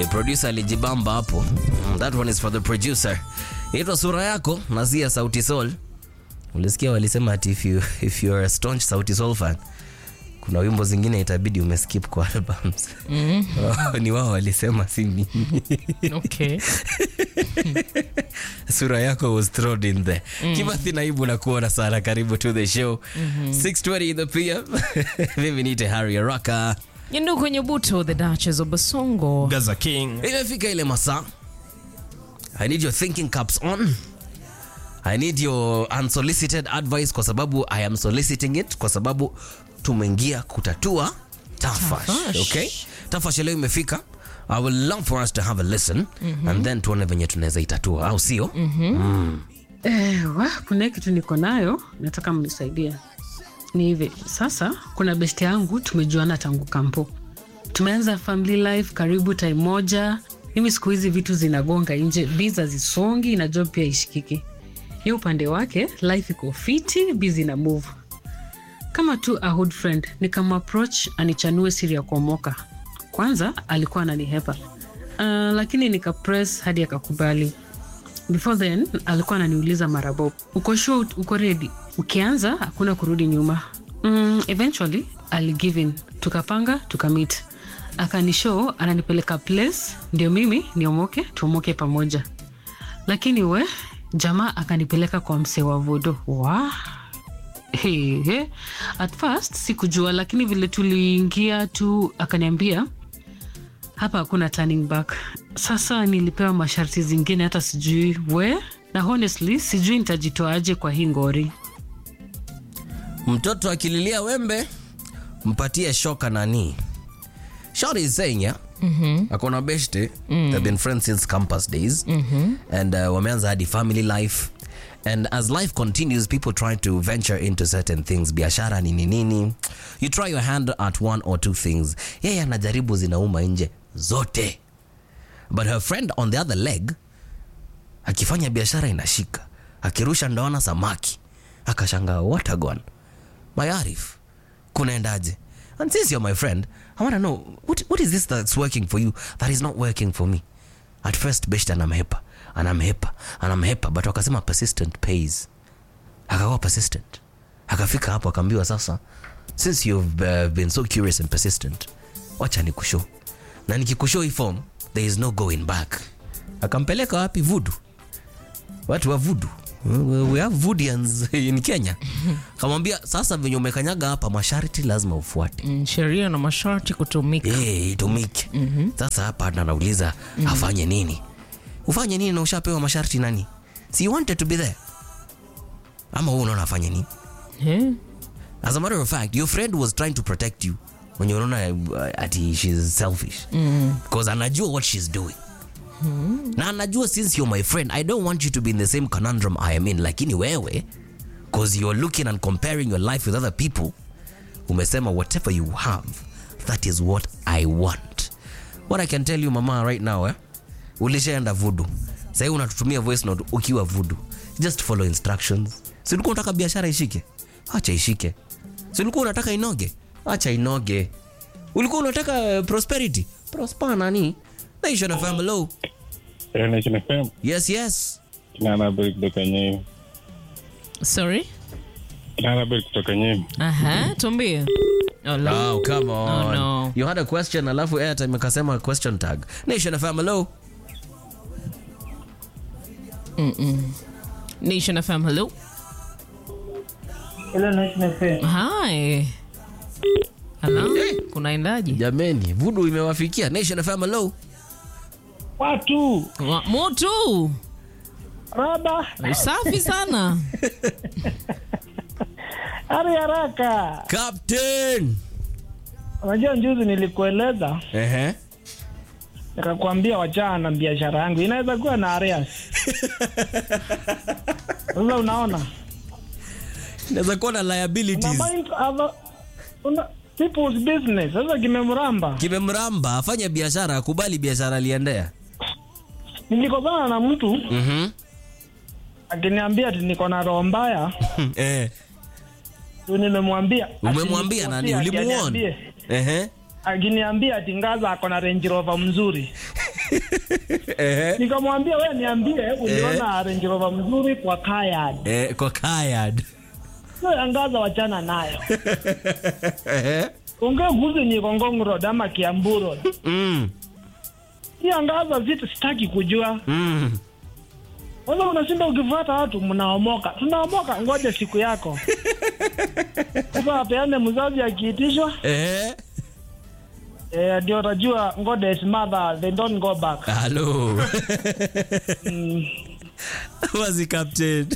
Eh, producer alijibamba hapo. Mm, That one is for the producer. Inaitwa sura yako na si ya Sauti Sol. Ulisikia walisema ati if you if you are a staunch Sauti Sol fan kuna wimbo zingine itabidi umeskip kwa albums. ni wao walisema si mimi. Okay. sura yako was thrown in there. Kimathi naibu na kuona sana karibu to the show. 6:20 in the PM. Mimi niite Harry Araka. Yendo kwenye buto the Duchess of Basongo. Gaza King. Imefika ile masaa. I need your thinking caps on. I need your unsolicited advice kwa sababu I am soliciting it kwa sababu tumeingia kutatua tafash. Tafash. Okay? Tafash leo imefika. I would love for us to have a listen and then tuone venye tunaweza itatua au sio? Eh, wa, kuna kitu niko nayo nataka mnisaidie. Ni hivi sasa, kuna besti yangu tumejuana tangu kampo, tumeanza family life karibu time moja. Mimi siku hizi vitu zinagonga nje, visa zisongi na job pia ishikiki. Ye upande wake life iko fiti, busy na move kama tu a hood friend nikamapproach anichanue siri ya kuomoka. Kwanza alikuwa ananihepa uh, lakini nikapress hadi akakubali. Before then alikuwa ananiuliza mara bob, uko sure uko ready? Ukianza hakuna kurudi nyuma. Mm, eventually aligive in, tukapanga tukamit, akanishow ananipeleka place ndio mimi niomoke, tuomoke pamoja. Lakini we jamaa akanipeleka kwa msee wa vodo wa Hey, hey. At first sikujua, lakini vile tuliingia tu akaniambia hapa hakuna turning back. Sasa nilipewa masharti zingine, hata sijui we, na honestly sijui nitajitoaje kwa hii ngori. Mtoto akililia wembe mpatie shoka nani. Shorty is saying yeah. Mm-hmm. Akona beshte they've been friends since campus days mm-hmm. and uh, wameanza hadi family life and as life continues people try to venture into certain things biashara nini nini you try your hand at one or two things yeye anajaribu zinauma nje zote but her friend on the other leg akifanya biashara inashika akirusha ndoana samaki akashangaa watagon my arif kunaendaje and since you're my friend i want to know what, what is this that's working for you that is not working for me at first best anamhepa anamhepa anamhepa but wakasema persistent pays akakuwa persistent akafika hapo akaambiwa sasa since you've uh, been so curious and persistent wacha nikushow na nikikushow hii form there is no going back akampeleka wapi vudu watu wa vudu we have vudians in kenya kamwambia sasa venye umekanyaga hapa masharti lazima ufuate Mm, sheria na masharti kutumika. Eh, itumike sasa hapa ndo anauliza afanye nini ufanye nini na ushapewa masharti nani si you wanted to be there ama huu unaona afanye nini Eh? as a matter of fact your friend was trying to protect you mwenye unaona uh, ati she's selfish because anajua what she's doing na anajua since you're my friend i don't want you to be in the same conundrum i am in lakini wewe because you're looking and comparing your life with other people umesema whatever you have that is what i want what i can tell you mama right now eh? ulishaenda vudu sahii unatutumia voice note ukiwa vudu just follow instructions si ulikuwa unataka biashara ishike acha ishike si ulikuwa unataka inoge acha inoge ulikuwa unataka uh, prosperity prosper nani nation fm hello Hello, Nation FM. yes yes Kinara Bill kutoka Nyeri. Sorry? Kinara Bill kutoka Nyeri. Aha, tuambie. Oh, la- Oh, come on. Oh, no. You had a question alafu airtime ikasema question tag. Nation FM hello. Nation FM, hello. Hello, Nation FM. Hi. Hello. Kunaendaje? Jameni, vudu imewafikia. Nation FM hello. Watu Wa- Moto. raba Safi sana. hari haraka. Captain. Unajua njuzi nilikueleza Ehe. nikakwambia wachana na biashara yangu inaweza kuwa na areas. Sasa unaona Naweza kuwa na una liabilities. mind other una people's business. Sasa kimemramba, Kimemramba afanye biashara, akubali biashara aliendea. nilikosana na mtu Mhm. akiniambia ati niko na roho mbaya, Eh. tu nimemwambia Umemwambia nani? asinipotea, Ulimuona? akiniambie- Ehe. akiniambia ati ngaza ako na Range Rover mzuri Ehe. nikamwambia we niambie uliona Range Rover mzuri kwa Kayad. Eh, kwa Kayad. So angaza wachana nayo. Ehe. Ongea kuhusu ni Ngong Road ama Kiambu Road. Mm. Hii angaza vitu sitaki kujua. Mm. Wala unashinda ukifuata watu mnaomoka. Tunaomoka ngoja siku yako. Sasa apeane mzazi akiitishwa Ehe. eh, ndio utajua God is mother they don't go back. Hello. Wazi captain.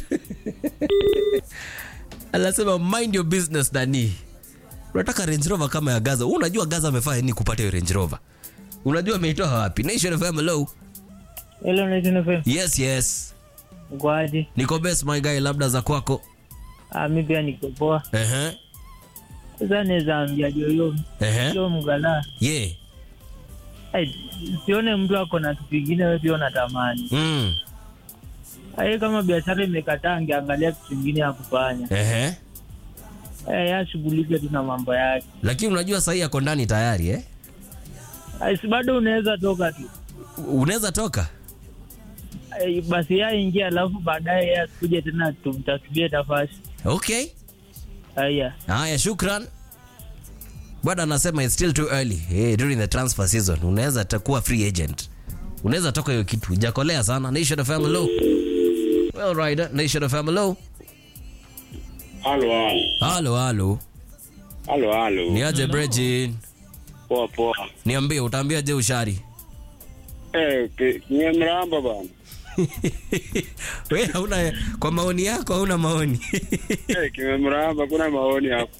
Anasema mind your business nani. Unataka Range Rover kama ya Gaza. Wewe Unajua Gaza amefanya nini kupata hiyo Range Rover? Unajua ameitoa wapi? Nation FM hello. Hello Nation FM. Yes, yes. Kwaje? Niko best my guy labda za kwako. Ah, mimi pia niko poa. Ehe. Sasa naweza ambia Joyo, Ehe. Joyo mgala. Yeah. Ai, sione mtu ako na kitu kingine wewe pia unatamani. Mm. Ai, kama biashara imekataa angeangalia kitu kingine ya kufanya. Ehe. Eh, ashughulike tu na mambo yake. Lakini unajua sahii ako ndani tayari eh? Ai, si bado unaweza toka tu. Unaweza toka? Ai, basi yeye ingia alafu baadaye yeye asikuje tena tumtasubie tafasi. Okay. Haya. Haya, shukran. Bwana anasema it's still too early hey, during the transfer season. Unaweza takuwa free agent, unaweza toka hiyo kitu, jakolea sana. Nation of hello. Well, rider Nation of hello. Halo, halo. Halo, halo. Halo, halo. Ni aje Brejin? Poa, poa. Niambie, utaambia je ushari? Eh, ki- nimemramba bana. Wewe hauna kwa maoni yako hauna maoni. Eh, kimemramba, kuna maoni hapo.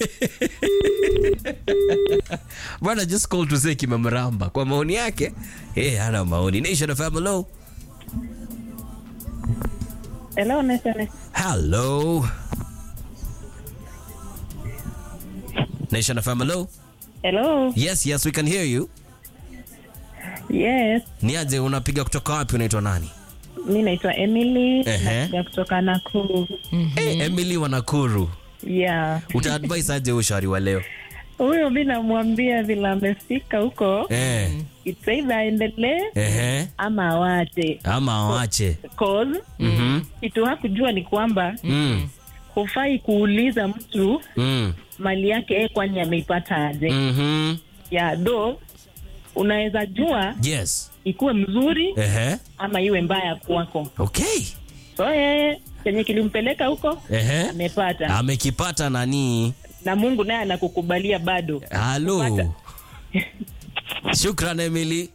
Bwana just call to say kimemramba. Kwa maoni yake, eh, hana maoni. Nation of hello. Hello, Nation. Hello. Nation of hello. Hello. Yes, yes, we can hear you. Yes, Ni aje unapiga kutoka wapi unaitwa nani? mi naitwa Emily Ehe. nakuja kutoka Nakuru. Eh, Emily wa Nakuru. Yeah. Utaadvise aje ushauri wa leo? Huyo mi namwambia vile amefika huko, Eh, it's either aendelee ehe, ama awache. ama awache. Cause Mhm. kitu hakujua ni kwamba Mm. hufai kuuliza mtu Mm. mali yake yeye kwani ameipata aje. Mhm. Yeah, do unaweza jua Yes. ikuwe mzuri Ehe. ama iwe mbaya kwako. Okay. So yeye chenye kilimpeleka huko Ehe. amepata, Amekipata nani? na Mungu naye anakukubalia bado. Halo. Shukran Emily.